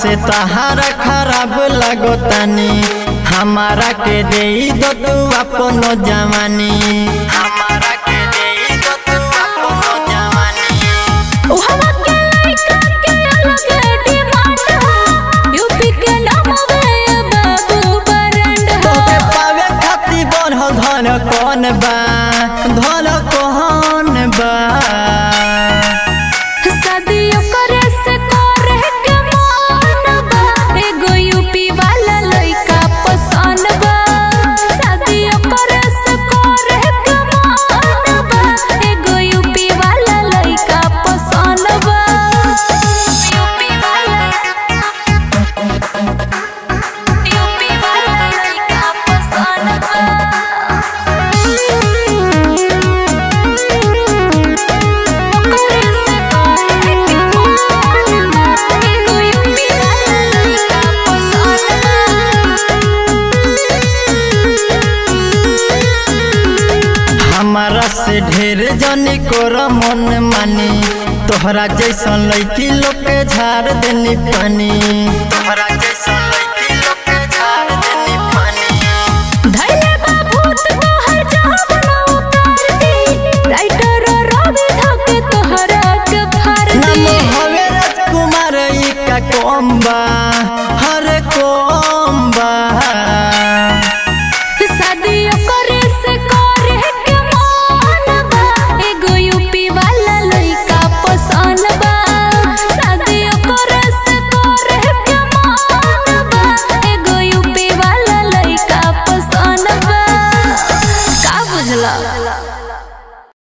से तहारा खराब लगतानी हमारा के दे दो तू अपनो जवानी हमारा के दे दो तू अपनो जवानी उहवा के लइका के अलग डिमांड ह यूपी के नाम वे बाबू बरंड तोके ह पावे खाती बढ़ल धन कौन बा धन कौन बा शादियों करे से करे के मन बा एगो यूपी वाला लइका पसंद बा शादियों करे से करे के मन बा एगो यूपी वाला लइका पसंद बा यूपी वाला यूपी वाला लइका पसंद हमारा से ढेर जनी कोर मन मानी तोहरा जैसन लड़की लोग के झाड़ देनी पानी तोहरा जैसन लड़की लोग के झाड़ देनी पानी धैले बाबूत तोहर जहां उतार दी राइटर रवि धक तोहरा के फाड़ नाम दी हवे राजकुमार ई का कम बा